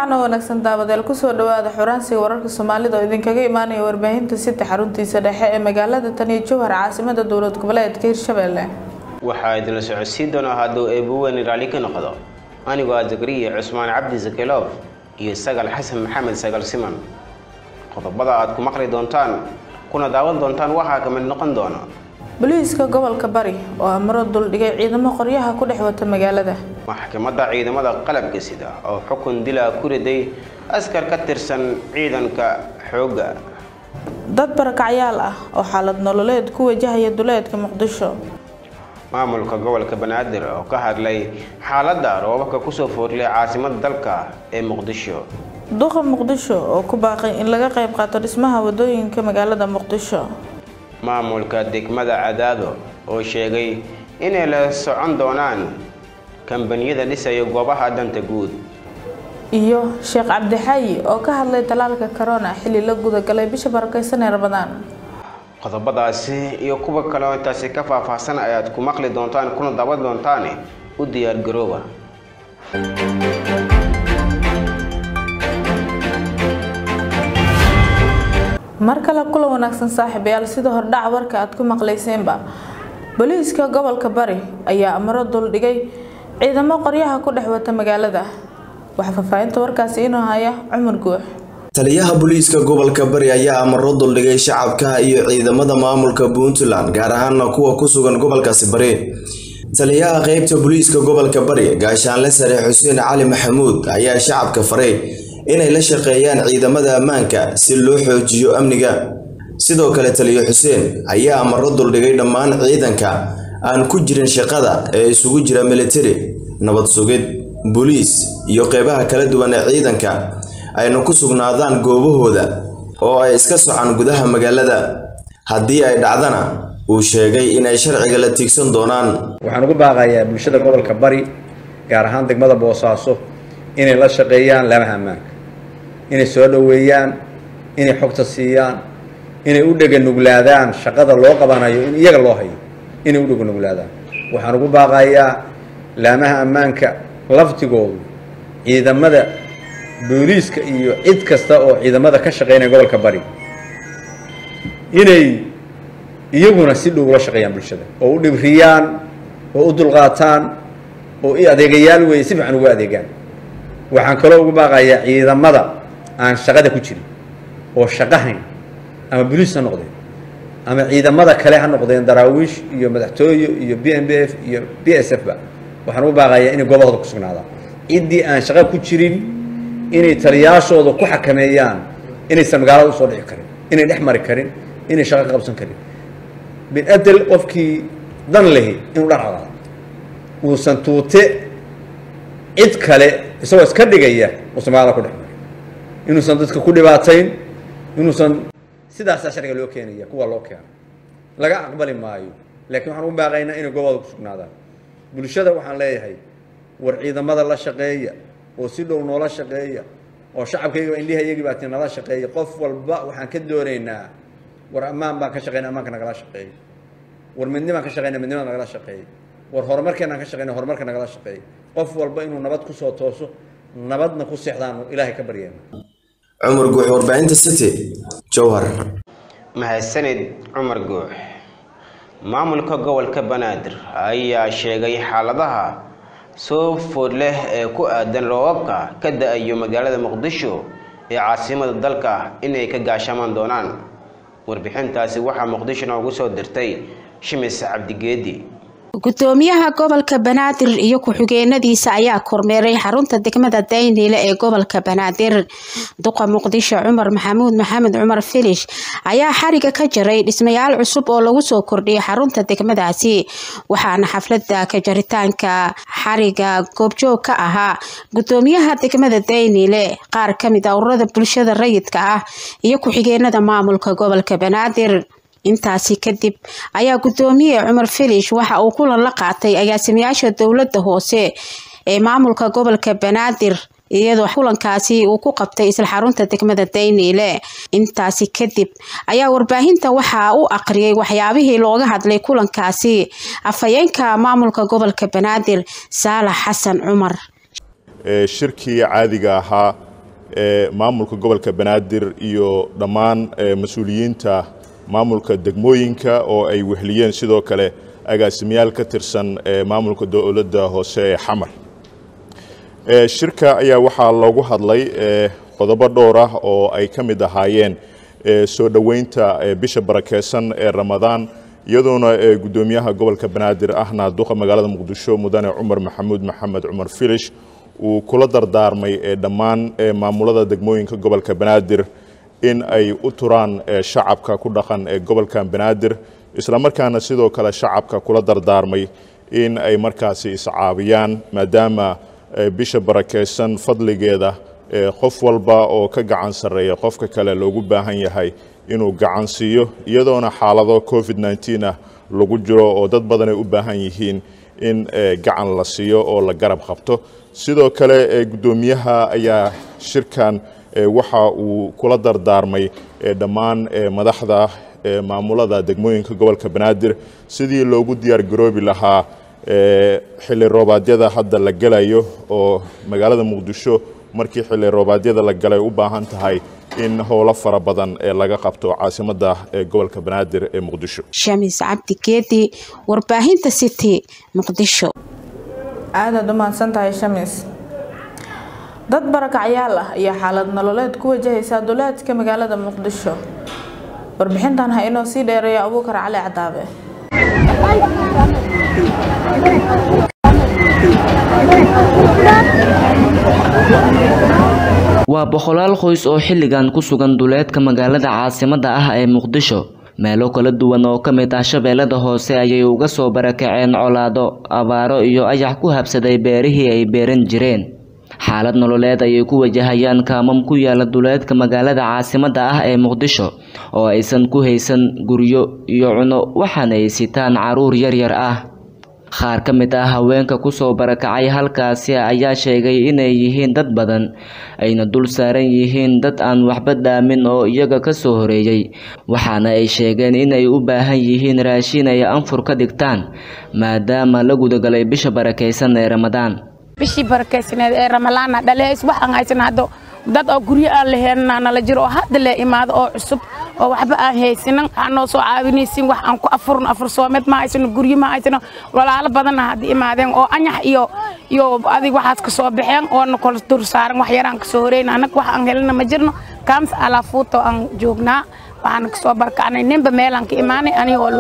wacan oo wanaagsan daawadeel kusoo dhawaada xuraansiga wararka soomaalida oo idinkaga imaanaya warbaahinta sita xaruntiisa dhexe ee magaalada taniyo jowhar caasimada dowlad goboleedka hirshabelle waxaa idinla socodsiin doonaa hadduu eebuweyne raalli ka noqdo anigoo ah zakariya cusmaan cabdi zakeloof iyo sagal xasan maxamed sagal siman qodobada aad ku maqli doontaan kuna daawan doontaan waxaa ka mid noqon doona boliiska gobolka bari oo amro duldhigay ciidamo qoryaha ku dhex wata magaalada maxkamadda ciidamada qalabka sida oo xukun dilaa ku riday askar ka tirsan ciidanka xoogga dad barakacyaal ah oo xaalad nololeed ku wajahaya duleedka muqdisho maamulka gobolka banaadir oo ka hadlay xaaladda roobabka kusoo foorlay caasimada dalka ee muqdisho duqa muqdisho oo ku baaqay in laga qayb qaato dhismaha wadooyinka magaalada muqdisho maamulka degmada cadaado oo sheegay inay la socon doonaan kambaniyada dhisaya goobaha danta guud iyo sheekh cabdixaayi oo ka hadlay talaalka corona xilli la gudagalay bisha barakeysan ee ramadaan qodobadaasi iyo kuwa kale oo intaasi ka faahfaahsan ayaad ku maqli doontaan kuna daawan doontaane u diyaar garooba mar kale kula wanaagsan saaxiibayaal sida hordhaca warka aad ku maqlayseenba booliiska gobolka bari ayaa amro duldhigay ciidamo qoryaha ku dhex wata magaalada waxaa faahfaahinta warkaasi inuu haya cumar guux taliyaha booliiska gobolka bari ayaa amaro duldhigay shacabka iyo ciidamada maamulka puntland gaar ahaana kuwa ku sugan gobolkaasi bari taliyaha qeybta booliiska gobolka bari gaashaanle sare xuseen cali maxamuud ayaa shacabka faray inay la shaqeeyaan ciidamada ammaanka si loo xoojiyo amniga sidoo kale taliyo xuseen ayaa amaro duldhigay dhammaan ciidanka aan ku jirin shaqada ee isugu jira militari nabad sugid booliis iyo qeybaha kala duwan ee ciidanka ayna ku sugnaadaan goobahooda oo ay iska socaan gudaha magaalada haddii ay dhacdana uu sheegay inay sharciga la tiigsan doonaan waxaan ugu baaqayaa bulshada gobolka bari gaar ahaan degmada boosaaso inay la shaqeeyaan laamaha ammaanka inay soo dhoweeyaan inay xogta siiyaan inay u dheganuglaadaan shaqada loo qabanayo in iyaga loo hayo inay u dheganuglaadaan waxaan ugu baaqayaa laamaha ammaanka laftigoodu ciidamada booliiska iyo cid kasta oo ciidamada ka shaqeynaya gobolka bari inay iyaguna si dhow ula shaqeeyaan bulshada oo u dhibriyaan oo u dulqaataan oo i adeegayaal weeye si fiican ugu adeegaan waxaan kaloo ugu baaqayaa ciidamada aan shaqada ku jirin oo shaqahayn ama boliis ha noqdeen ama ciidamada kale ha noqdeen daraawiish iyo madaxtooye iyo b m b f iyo b s f ba waxaan ugu baaqayaa inay goobahooda ku sugnaadaan ciddii aan shaqa ku jirin inay taliyaashooda ku xakameeyaan inaysan magaalada usoo dhici karin inay dhex mari karin inay shaqo ka qabsan karin binadel qofkii dan lehi inuu dhan cadaado uusan tuute cid kale isagoo iska dhigaya uusan magaalada ku dhex marin inuusan dadka ku dhibaatayn inuusan sidaasaa sharciga loo keenaya kuwa loo keeno laga aqbali maayo laakiin waxaan ugu baaqaynaa inay goobooda ku sugnaadaan bulshada waxaan leeyahay war ciidamada la shaqeeya oo si dhow noola shaqeeya oo shacabkayga indhihayagii baati nala shaqeeya qof walba waxaan ka doonaynaa war ammaan baan ka shaqeyna ammaanka nagala shaqeeya war midnibaan ka shaqeyna midnimada nagala shaqeeya war horumarkeenaan ka shaqeyna horumarka nagala shaqeeya qof walba inuu nabad kusoo tooso nabadna ku seexdaanu ilaahay ka baryeena cumar guux warbaahinta city jowhar mahadsanid cumar guux maamulka gobolka banaadir ayaa sheegay xaaladaha soo food leh ee ku aadan roobabka ka da-ayo magaalada muqdisho ee caasimada dalka inay ka gaashamaan doonaan warbixintaasi waxaa muqdisho noogu soo dirtay shimis cabdigeedi gudoomiyaha gobolka banaadir iyo ku-xigeenadiisa ayaa kormeeray xarunta degmada dayniile ee gobolka banaadir duqa muqdisho cumar maxamuud maxamed cumar filish ayaa xariga ka jaray dhismayaal cusub oo lagu soo kordhiyay xarunta degmadaasi waxaana xaflada ka jaritaanka xariga goobjoog ka ahaa gudoomiyaha degmada dayniile qaar kamid a ururada bulshada rayidka ah iyo ku-xigeenada maamulka gobolka banaadir intaasi kadib ayaa gudoomiye cumar filish waxa uu kulan la qaatay agaasimayaasha dowlada hoose ee maamulka gobolka banaadir iyadoo kulankaasi uu ku qabtay isla xarunta degmada dayniile intaasi kadib ayaa warbaahinta waxaa u aqriyay waxyaabihii looga hadlay kulankaasi afhayeenka maamulka gobolka banaadir saalax xasan cumar shirkii caadiga ahaa maamulka gobolka banaadir iyo dhammaan mas-uuliyiinta maamulka degmooyinka oo ay wehliyeen sidoo kale agaasimayaal ka tirsan maamulka dowladda hoose ee xamar shirka ayaa waxaa loogu hadlay qodobo dhowr ah oo ay ka mid ahaayeen soo dhoweynta bisha barakeysan ee ramadaan iyadoona guddoomiyaha gobolka banaadir ahna duqa magaalada muqdisho mudane cumar maxamuud maxamed cumar filish uu kula dardaarmay dhammaan maamulada degmooyinka gobolka banaadir in ay u turaan shacabka ku dhaqan ee gobolka banaadir islamarkaana sidoo kale shacabka kula dardaarmay in ay markaasi iscaabiyaan maadaama bisha barakeysan fadligeeda qof walba oo ka gacan sarreeya qofka kale loogu baahan yahay inuu gacan siiyo iyadoona xaalado covid nneteen ah lagu jiro oo dad badan ay u baahan yihiin in gacan la siiyo oo la garab qabto sidoo kale guddoomiyaha ayaa shirkan waxa uu kula dardaarmay dhammaan madaxda maamulada degmooyinka gobolka banaadir sidii loogu diyaar garoobi lahaa xilli roobaadyada hadda la gelayo oo magaalada muqdisho markii xilli roobaadyada la galay u baahan tahay in howlo fara badan ee laga qabto caasimadda ee gobolka banaadir ee muqdisho shamiis cabdi geedi warbaahinta city muqdisho aadaad u mahadsan tahay shamiis dad barakacyaal ah ayaa xaalad nololeed ku wajahaysa duleedka magaalada muqdisho warbixintan ha inoo sii dheereeya abuukar cali cadaabe waa boqolaal qoys oo xilligan ku sugan duleedka magaalada caasimadda ah ee muqdisho meelo kala duwan oo ka mid ah shabeellada hoose ayay uga soo barakaceen colaado abaaro iyo ayax ku habsaday beerihii ay beeran jireen xaalad nololeed ayay ku wajahayaan kaamam ku yaala duleedka magaalada caasimadda ah ee muqdisho oo aysan ku haysan guryo iyo cuno waxaana ay sitaan caruur yaryar ah qaar ka mid ah haweenka kusoo barakacay halkaasi ayaa sheegay inay yihiin dad badan ayna dul saaran yihiin dad aan waxba dhaamin oo iyaga ka soo horeeyey waxaana ay sheegeen inay u baahan yihiin raashin ay anfur ka dhigtaan maadaama la gudagalay bisha barakaysan ee ramadaan bishii barakaysaneed ee ramalaana dhaleys waxaan haysan hadda dad oo guryo aan laheenna nala jiro oo hadda le imaado oo cusub oo waxba aan haysanin aan noo soo caawinaysin wax aan ku afurno afur soomeed ma haysano guryo ma haysano walaalo badanna hadda imaadeen oo anyax iyo iyo adig waxaas ka soo baxeen oona kala dur saaran wax yaraan kasoo horeyna anag wax aan helina ma jirno kaams alaafuuto aan joognaa waxaan kasoo barkacnay ninba meelaan ka imaanay aniga oo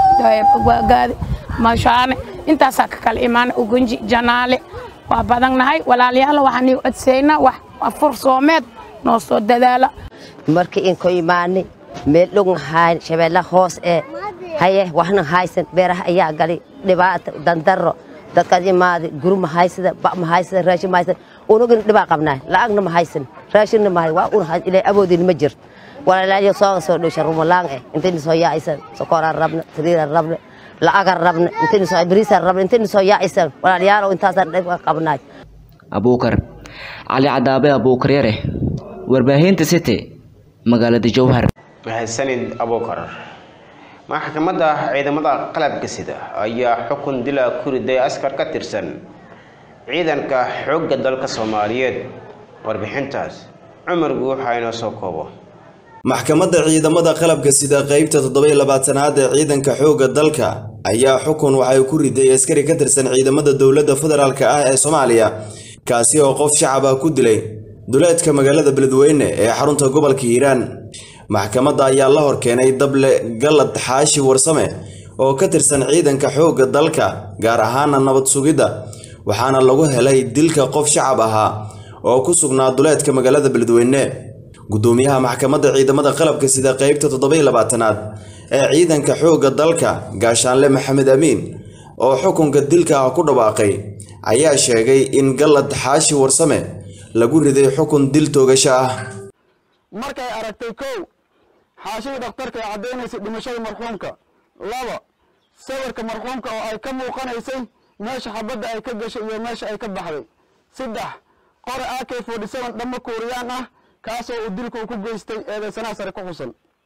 wadaag mashaane intaasaa ka kala imaanay ugunji janaale waa badannahay walaalayaal waxaan ii codsaynaa wax afur soomeed noo soo dadaala markii inko imaanay meel dhogn hayn shabeella hoos ee haye waxna haysan beeraha ayaa galay dhibaato dandaro dadkaad imaaday guri ma haysada ba ma haysada raashin ma haysada unugina dhibaa qabnaa lacagna ma haysan raashinna ma hay waa un ilaa awoodin ma jirto walaalayaal soo soo dhowsha rumalaan eh intayna soo yaacaysan sokoraan rabna saliiraan rabna lacagaan rabna intayna soo bariisaan rabna intayna soo yaacaysan walaalayaal intaasaan dhib qabnaay abuukar cali cadaabe abuukar yare warbaahinta city magaalada jowhar mahadsanid abuukar maxkamadda ciidamada qalabka sida ayaa xukun dila ku riday askar ka tirsan ciidanka xoogga dalka soomaaliyeed warbixintaas cumar guuxa inoo soo koobo maxkamadda ciidamada qalabka sida qeybta toddobiyo labaatanaad ee ciidanka xoogga dalka ayaa xukun waxay ku riday askari ka tirsan ciidamada dowladda federaalk ah ee soomaaliya kaasi oo qof shacab ah ku dilay duleedka magaalada beledweyne ee xarunta gobolka hiiraan maxkamadda ayaa la horkeenay dable galad xaashi warsame oo ka tirsan ciidanka xoogga dalka gaar ahaana nabad sugidda waxaana lagu helay dilka qof shacab ahaa oo ku sugnaa duleedka magaalada beledweyne gudoomiyaha maxkamadda ciidamada qalabka sida qeybta toddobiyo labaatanaad ee ciidanka xoogga dalka gaashaanle maxamed amiin oo xukunka dilka ah ku dhawaaqay ayaa sheegay in galad xaashi warsame lagu riday xukun dil toogasho ah markay aragtay kow xaashida dhakhtarka ee caddaynaysay dhimashada marxuumka laba sawirka marxuumka oo ay ka muuqanaysay meesha xabadda ay ka gashay iyo meesha ay ka baxday saddex qore ak forty seven dhammo kuuriyaan ah kaasoo uu dilku ku geystay eedaysanaha sare ku xusan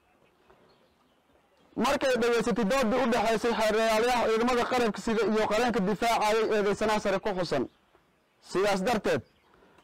markay dhegaysatay doodii u dhexaysay xeeryaalayaha ciidamada qalabka sida iyo qareenka difaacayay eedaysanaha sare ku xusan sidaas darteed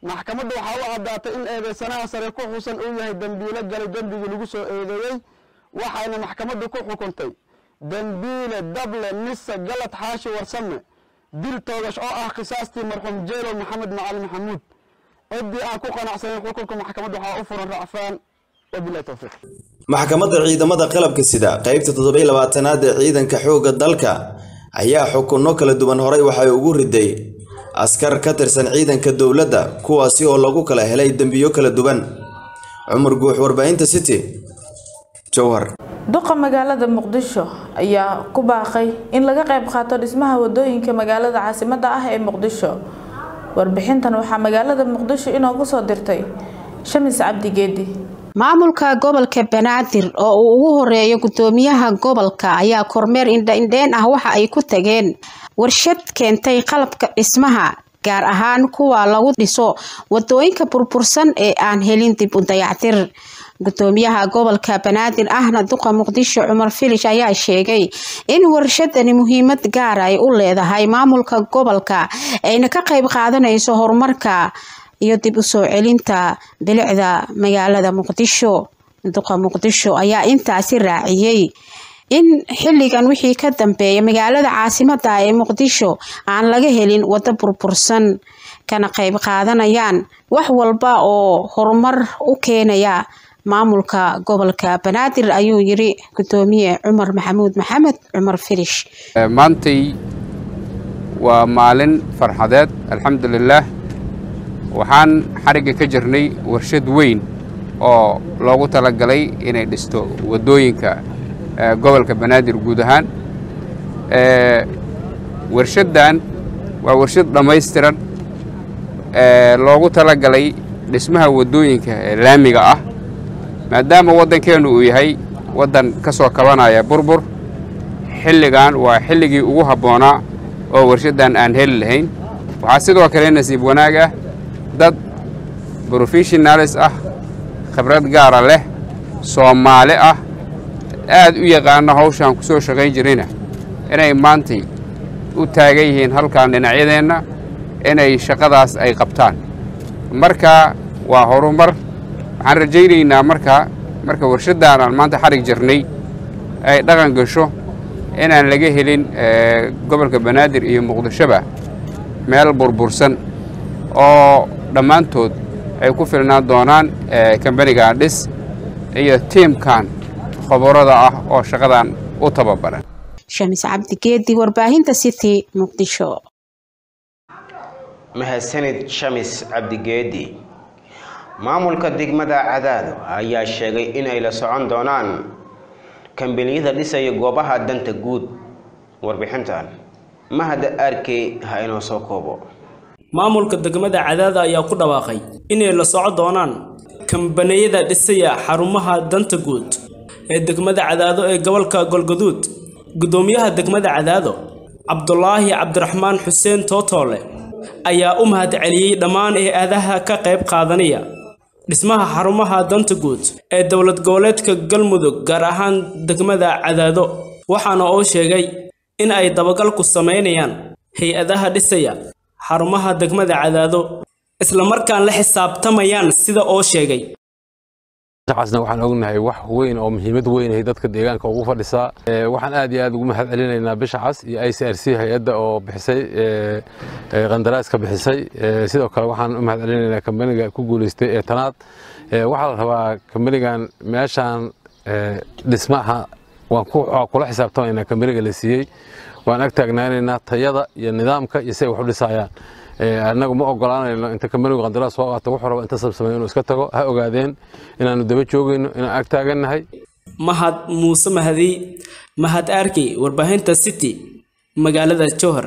maxkamadda waxaa u caddaatay in eedeysanaha sare ku xusan uu yahay dembiilo galay dembigii lagu soo eedeeyey waxayna maxkamaddu ku xukuntay dembiile dable mise galad xaashi warsame dil toogash oo ah khisaastii marxuum jeelow maxamed macalin maxamuud ciddii aan ku qanacsanayn xukunka maxkamadda waxaa u furan racfaan wabilahi towfiiq maxkamadda ciidamada qalabka sida qaybta toddobiy labaatanaad ee ciidanka xoogga dalka ayaa xukunno kala duwan horay waxay ugu riday askar ka tirsan ciidanka dowladda kuwaasi oo lagu kala helay dembiyo kala duwan cumar guux warbaahinta city jowhar duqa magaalada muqdisho ayaa ku baaqay in laga qayb qaato dhismaha wadooyinka magaalada caasimadda ah ee muqdisho warbixintan waxaa magaalada muqdisho inoogu soo dirtay shamis cabdi geedi maamulka gobolka banaadir oo uu ugu horeeyo gudoomiyaha gobolka ayaa kormeer indha-indheen ah waxa ay ku tageen warshad keentay qalabka dhismaha gaar ahaan kuwa lagu dhiso wadooyinka burbursan ee aan helin dib u dayactir gudoomiyaha gobolka banaadir ahna duqa muqdisho cumar filish ayaa sheegay in warshadani muhiimad gaar ay u leedahay maamulka gobolka ayna ka qayb qaadanayso horumarka iyo dib u soo celinta bilicda magaalada muqdisho duqa muqdisho ayaa intaasi raaciyey in xilligan wixii ka dambeeya magaalada caasimada ee muqdisho aan laga helin wado burbursan kana qayb qaadanayaan wax walba oo horumar u keenaya maamulka gobolka banaadir ayuu yiri gudoomiye cumar maxamuud maxamed cumar firish maantay waa maalin farxadeed alxamdulilaah waxaan xarigga ka jirnay warshad weyn oo loogu talagalay inay dhisto waddooyinka gobolka banaadir guud ahaan warshaddan waa warshad dhammaystiran loogu talagalay dhismaha waddooyinka ee laamiga ah maadaama waddankeennu uu yahay waddan ka soo kabanaya burbur xilligan waa xilligii ugu habboonaa oo warshaddan aan heli lahayn waxaa sidoo kale nasiib wanaag ah dad brofessionalis ah khibrad gaara leh soomaali ah aad u yaqaana hawshaan ku soo shaqayn jirayna inay maantay u taagan yihiin halkan dhinacyadeenna inay shaqadaas ay qabtaan marka waa horumar waxaan rajaynaynaa marka marka warshaddan aan maanta xarig jirnay ay dhaqan gasho inaan laga helin gobolka banaadir iyo muqdishoba meel burbursan oo dhammaantood ay ku filnaan doonaan kambanigan dhis iyo tiimkan khabarada ah oo shaqadan u tababaran shamis cabdigeedi warbaahinta city muqdisho mahadsanid shamis cabdigeedi maamulka degmada cadaado ayaa sheegay in ay la socon doonaan kambaniyada dhisaya goobaha danta guud warbixintan mahad arkey ha inoo soo koobo maamulka degmada cadaada ayaa ku dhawaaqay inay la soco doonaan kambaniyada dhisaya xarumaha danta guud ee degmada cadaado ee gobolka golgaduud gudoomiyaha degmada cadaado cabdulaahi cabdiraxmaan xuseen tootoole ayaa u mahad celiyey dhammaan hay-adaha ka qayb qaadanaya dhismaha xarumaha danta guud ee dowlad goboleedka galmudug gaar ahaan degmada cadaado waxaana oo sheegay in ay dabagal ku samaynayaan hay-adaha dhisaya xarumaha degmada cadaado islamarkaan la xisaabtamayaan sida oo sheegay casna waxaan ognahay wax weyn oo muhiimad weyn ay dadka deegaanka ugu fadhisaa waxaan aad iyo aad ugu mahad celinaynaa bisha cas iyo i c r c hay-adda oo bixisay qandaraaska bixisay sidoo kale waxaan u mahad celinaynaa kambaniga ku guuleystay ee tanaad waxaa la rabaa kambanigan meeshaan dhismaha waan kula xisaabtamaynaa kambaniga la siiyey waan ag taagnaanaynaa tayada iyo nidaamka iyo si ay wax u dhisayaan annagu ma ogolaanayno inta kambanigu qandaraas soo qaato wuxuu raba inta sabsamay inuu iska tago ha ogaadeen inaanu daba joogayno inaan ag taagannahay mahad muuse mahadi mahad arkey warbaahinta city magaalada jowhar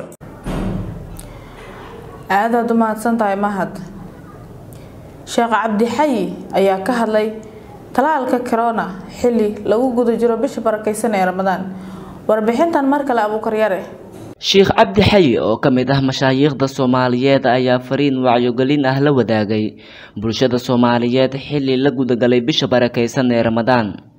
aadaad u mahadsan tahay mahad sheekh cabdixayi ayaa ka hadlay talaalka corona xilli lagu guda jiro bisha barakeysan ee ramadaan warbixintan mar kale abuukaryare sheekh cabdi xayi oo ka mid ah mashaayiikhda soomaaliyeed ayaa fariin wacyogelin ah la wadaagay bulshada soomaaliyeed xilli la gudagalay bisha barakeysan ee ramadaan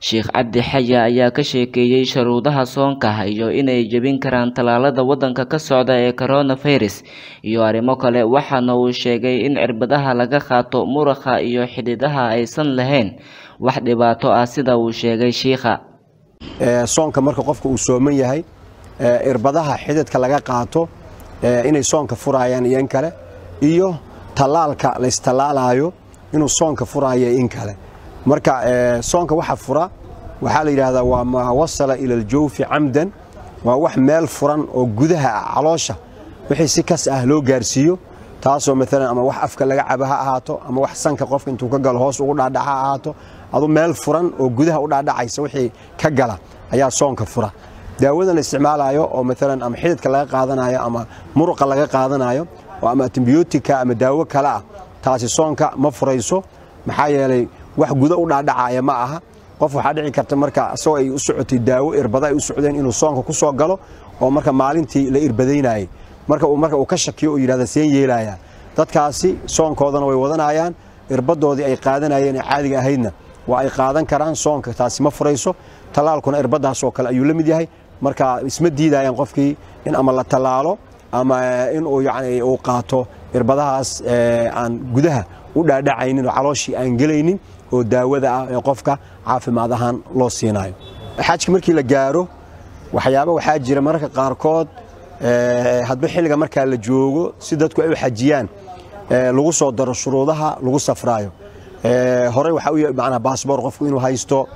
sheekh cabdi xaya ayaa ka sheekeeyey shuruudaha soonka iyo inay jebin karaan tallaalada waddanka ka socda ee coronavirus iyo arrimo kale waxaana uu sheegay in cirbadaha laga qaato muruqa iyo xididaha aysan lahayn wax dhibaato ah sida uu sheegay shiikha soonka marka qofka uu sooman yahay irbadaha xididka laga qaato inay soonka furayaan iyo in kale iyo tallaalka la istallaalayo inuu soonka furaayo in kale marka soonka waxa fura waxaa la yidhaahdaa waa maa wasala ila aljawfi camdan waa wax meel furan oo gudaha ah caloosha wixii si kas ah loo gaarsiiyo taasoo maalan ama wax afka laga cabo ha ahaato ama wax sanka qofka intuu ka galo hoos ugu dhaadhaca ha ahaato adu meel furan oo gudaha u dhaadhacaysa wixii ka gala ayaa soonka fura daawadan la isticmaalayo oo maalan ama xididka laga qaadanayo ama muruqa laga qaadanayo oo ama antibiyootika ama daawo kale ah taasi soonka ma furayso maxaa yeelay wax guda u dhaadhacaya ma aha qof waxaa dhici karta marka asagoo ay u socotay daawo irbada ay u socdeen inuu soonka ku soo galo oo marka maalintii la irbadaynayay marka uu marka uu ka shakiyo oo yidhahda seen yeelaya dadkaasi soonkoodana way wadanayaan irbadoodii ay qaadanayeen ee caadiga ahaydna waa ay qaadan karaan soonka taasi ma furayso tallaalkuna irbadaas oo kale ayuu la mid yahay marka isma diidayaan qofkii in ama la tallaalo ama in uu yani uu qaato irbadahaas aan gudaha u dhaadhacaynin oo calooshii aan gelaynin oo daawada ah ee qofka caafimaad ahaan loo siinayo xajka markii la gaaro waxyaaba waxaa jira mararka qaarkood hadba xilliga markaa la joogo si dadku ay u xajiyaan lagu soo daro shuruudaha lagu safraayo horey waxaa u macnaa baasboor qofku inuu haysto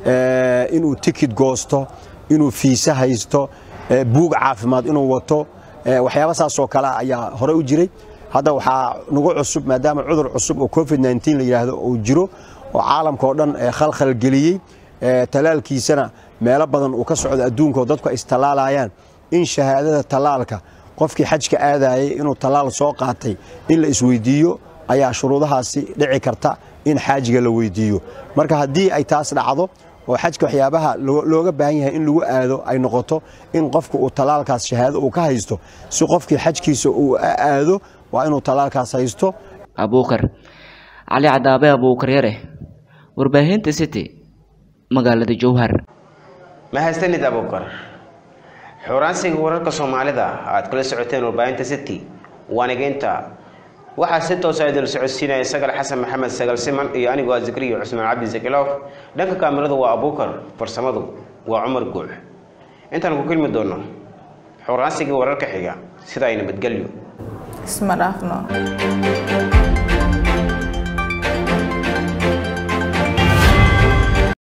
inuu tikid goosto inuu fiise haysto buug caafimaad inuu wato waxyaaba saasoo kale ayaa hore u jiray hadda waxaa nagu cusub maadaama cudur cusub oo covid 19 la yidhaahdo uu jiro oo caalamka oo dhan khalkhal geliyey talaalkiisana meelo badan uu ka socdo adduunka oo dadku ay istallaalayaan in shahaadada tallaalka qofkii xajka aadayay inuu tallaal soo qaatay in la isweydiiyo ayaa shuruudahaasi dhici karta in xaajiga la weydiiyo marka haddii ay taas dhacdo oo xajka waxyaabaha looga baahan yahay in lagu aado ay noqoto in qofku uu tallaalkaas shahaado uu ka haysto si qofkii xajkiisa uu aado waa inuu tallaalkaas haysto abuukar cali cadaabe abuukar yare warbaahinta city magaalada jowhar mahadsanid abuukar xuraansiga wararka soomaalida aad kala socoteen warbaahinta city waanigeynta waxaa si toosa idil socodsiinaya sagal xasan maxamed sagal siman iyo anigoo ah zakriya cusmaan cabdi zakilow dhanka kaamirada waa abuukar farsamadu waa cumar guux intaan ku kulmi doono xuraansigii wararka xiga sidaa ay nabadgelyo isma dhaafno